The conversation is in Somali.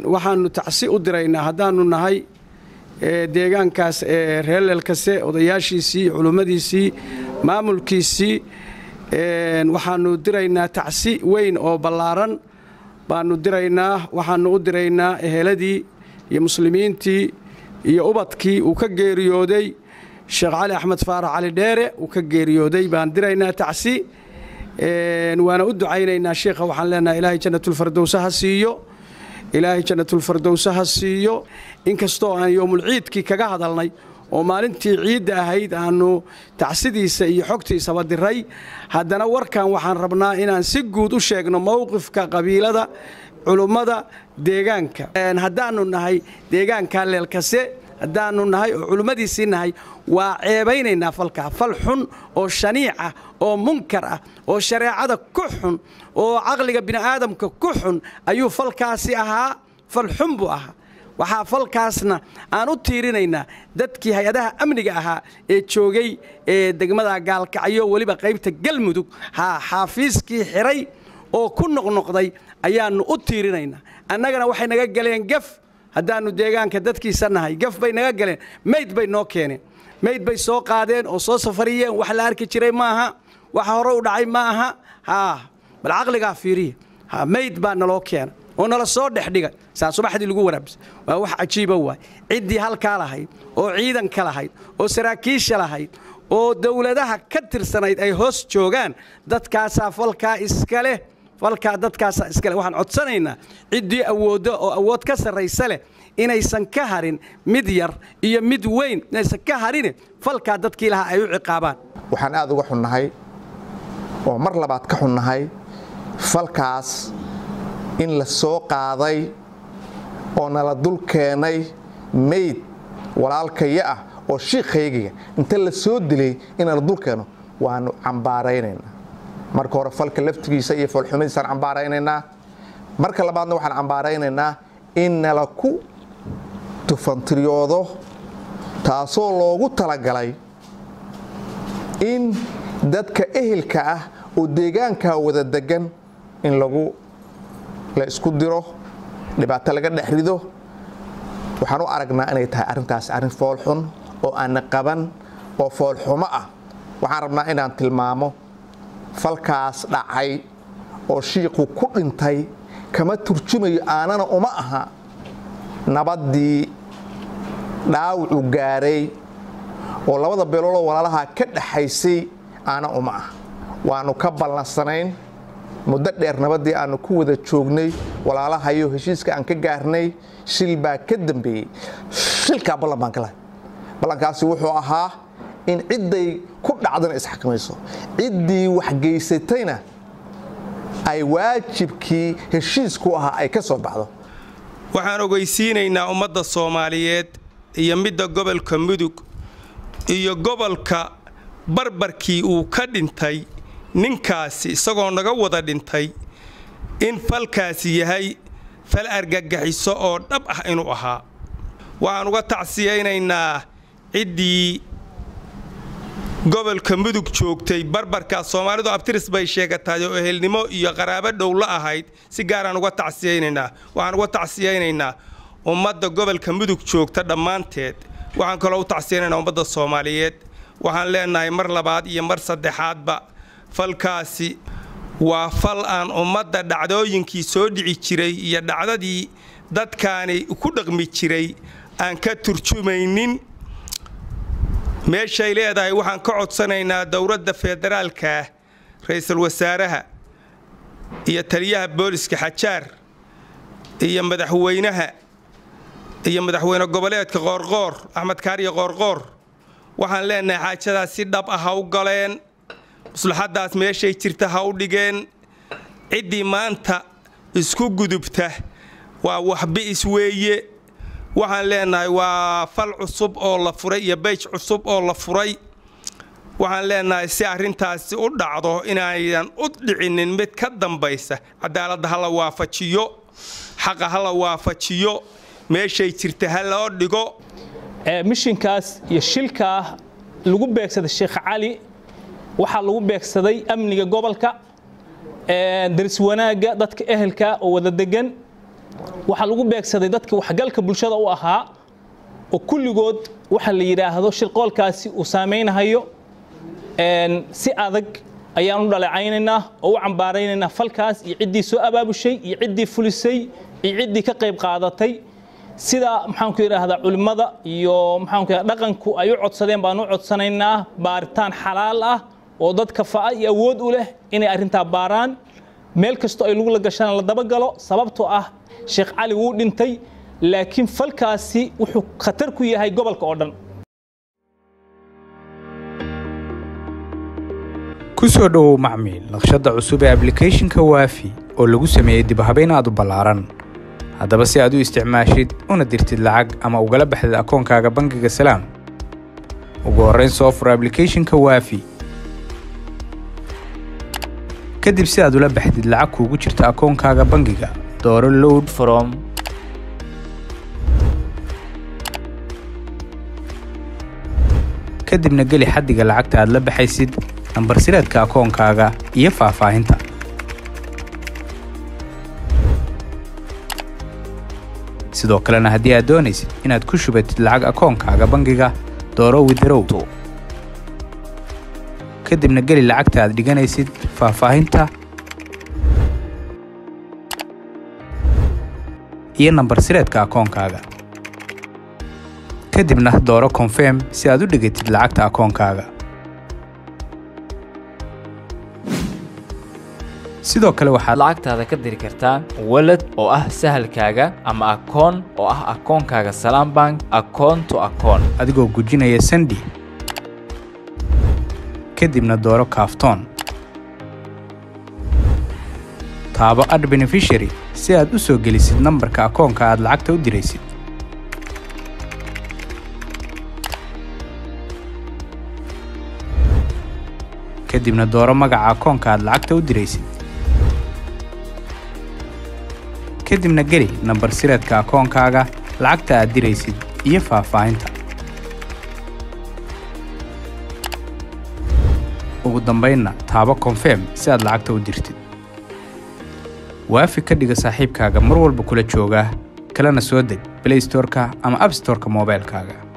waxaannu tacsi u diraynaa haddaannu nahay deegaankaas ee reerleelkase odayaashiisii culummadiisii maamulkiisii waxaannu diraynaa tacsi weyn oo ballaaran baannu diraynaa waxaannu u diraynaa eheladii iyo muslimiintii iyo ubadkii uu ka geeriyooday sheekh cali axmed faarax cali dheere uu ka geeriyooday baan diraynaa tacsi waana u ducaynaynaa sheikha waxaan leenahay ilaahay jannatulfardowse ha siiyo ilaahay jannatulfardowse ha siiyo inkastoo aan yoomulciidkii kaga hadalnay oo maalintii ciidda ahayd aannu tacsidiisa iyo xogtiisaba diray haddana warkan waxaan rabnaa inaan si guud u sheegno mowqifka qabiilada culummada deegaanka haddaannu nahay deegaanka leelkase haddaannu nahay oo culummadiisii nahay waa ceebaynaynaa falkaa fal xun oo shaniic ah oo munkar ah oo shareecada ku xun oo caqliga bini'aadamka ku xun ayuu falkaasi ahaa fal xun buu ahaa waxaa falkaasna aan u tiirinaynaa dadkii hay-adaha amniga ahaa ee joogay ee degmada gaalkacyo weliba qaybta galmudug haa xaafiiskii xiray oo ku noqnoqday ayaannu u tiirinaynaa annagana waxay naga galeen gef haddaannu deegaanka dadkiisa nahay gef bay naga galeen mayd bay noo keeneen mayd bay soo qaadeen oo soo safariyeen wax la arki jiray maaha waxa hore u dhacay ma aha haa bal caqligaa fiiriya ha mayd baa naloo keena oo nala soo dhexdhigay saa subaxdii lagu waraabsa waa wax cajiiba waay ciddii halkaa lahayd oo ciidanka lahayd oo saraakiisha lahayd oo dowladaha ka tirsanayd ay hoos joogaan dadkaasaa falkaa iska leh falkaa dadkaasaa iska leh waxaan codsanaynaa ciddii awooddo oo awood ka sarraysa leh inaysan ka harin mid yar iyo mid weyn inaysan ka harine falkaa dadkii lahaa ay u ciqaabaan waxaan aad uga xunnahay oo mar labaad ka xunnahay falkaas in la soo qaaday oo nala dul keenay mayd walaalkaya ah oo shiikhaygiga inta la soo dilay in nala dul keeno waannu cambaaraynaynaa marka hore falka laftigiisa iyo foolxumadiisaan cambaaraynaynaa marka labaadna waxaan cambaaraynaynaa in nala ku tufantiriyoodo taasoo loogu talagalay in dadka ehelka ah oo deegaankaa wada degan in lagu la isku diro dhibaato laga dhex rido waxaan u aragnaa inay tahay arrintaas arrin foolxun oo aana qaban oo foolxumo ah waxaan rabnaa inaan tilmaamo falkaas dhacay oo shiiqu ku dhintay kama turjumayo aanana uma aha nabaddii dhaawacu gaaray oo labada beeloodoo walaalaha ka dhaxaysay aana uma ah waannu ka ballansanayn muddo dheer nabaddii aannu ku wada joognay walaalahayo heshiiska aan ka gaarnay shil baa ka dambeeyey shilkaa ballan baan ka lahay ballankaasi wuxuu ahaa in cidday ku dhacdana isxakamayso ciddii waxgeysatayna ay waajibkii heshiisku ahaa ay ka soo baxdo waxaan ogeysiinaynaa ummadda soomaaliyeed iyo midda gobolka mudug iyo gobolka barbarkii uu ka dhintay ninkaasi isagoo naga wada dhintay in falkaasi yahay fal argagaxiso oo dhab ah inuu ahaa waxaan uga tacsiyaynaynaa ciddii gobolka mudug joogtay barbarkaa soomaalidu abtiris bay sheegatahay oo ehelnimo iyo qaraabo dhow la ahayd si gaaraan uga tacsiyaynaynaa waxaan uga tacsiyaynaynaa ummadda gobolka mudug joogta dhammaanteed waxaan kaloo u tacsiyaynaynaa ummadda soomaaliyeed waxaan leenahay mar labaad iyo mar saddexaadba falkaasi waa fal aan ummadda dhacdooyinkii soo dhici jiray iyo dhacdadii dadkaani ku dhaqmi jiray aan ka turjumaynin meeshay leedahay waxaan ka codsanaynaa dowladda federaalkaah ra'iisul wasaaraha iyo taliyaha booliska xajaar iyo madaxweynaha iyo madaxweyne goboleedka qoorqoor axmed kaariye qoorqoor waxaan leenahay xaajadaas si dhab ah ha u galeen maslaxaddaas meeshay jirta ha u dhigeen ciddii maanta isku gudubta waa waxbi'is weeye waxaan leenahay waa fal cusub oo la furay iyo beyj cusub oo la furay waxaan leenahay si arrintaasi u dhacdo inaydan u dhicinin mid ka dambaysa cadaaladda ha la waafajiyo xaqa ha la waafajiyo meeshay jirta ha loo dhigo mishinkaas iyo shilkaa lagu beegsaday sheekh cali waxaa lagu beegsaday amniga gobolka daris wanaagga dadka ehelka oo wada degan waxaa lagu beegsaday dadka waxgalka bulshada u ahaa oo kulligood waxa la yidhaahdo shirqoolkaasi uu saamaynahayo si adag ayaan u dhaleecaynaynaa oo u cambaaraynaynaa falkaas iyo ciddii soo abaabushay iyo ciddii fulisay iyo ciddii ka qayb qaadatay sida maxaanku yidhaahdaa culimmada iyo maxaanku yidhahda dhaqanku ay u codsadeen baan u codsanaynaa baaritaan xalaal ah oo dad kafa'a iyo awood u leh inay arrintaa baaraan meel kastoo ay lagu la gashana la dabagalo sababtoo ah sheekh cali wuu dhintay laakiin falkaasi wuxuu khatar ku yahay gobolka oo dhan ku soo dhowow macmiil naqshadda cusub ee ablicathonka waafi oo lagu sameeyey dibhabayn aad u ballaaran haddaba si aad u isticmaashid una dirtid lacag ama ugala baxdid akoonkaaga bangiga salaam ugu horrayn soo fur ablicathonka waafi kadib si aad ula baxdid lacag kuugu jirta akoonkaaga bangiga dooro load from kadibna geli xaddiga lacagta aad la baxaysid nambar sireedka akoonkaaga iyo faahfaahinta sidoo kalena haddii aad doonaysid inaad ku shubatid lacag akoonkaaga bangiga dooro widarow kadibna geli lacagta aad dhiganaysid faahfaahinta iyo nambar sireedka akoonkaaga kadibna dooro konfirm si aad u dhigatid lacagta akoonkaaga sidoo kale waxaad lacagtaada ka diri kartaa walad oo ah sahalkaaga ama akoon oo ah akoonkaaga salaam bank akoon to akoon adigoo gujinaya sandi kadibna dooro kaaftoon taabo ad benefishary si aad u soo gelisid nambarka akoonka aad lacagta u diraysid kadibna dooro magaca akoonka aad lacagta u diraysid kadibna geli nambar sireedka akoonkaaga lacagta aad diraysid iyo faahfaahinta ugu dambaynna taabo konfirm si aad lacagta u dirtid waafi ka dhiga saaxiibkaaga mar walba kula jooga kalena soo deg blaystoreka ama abstoreka moobaylkaaga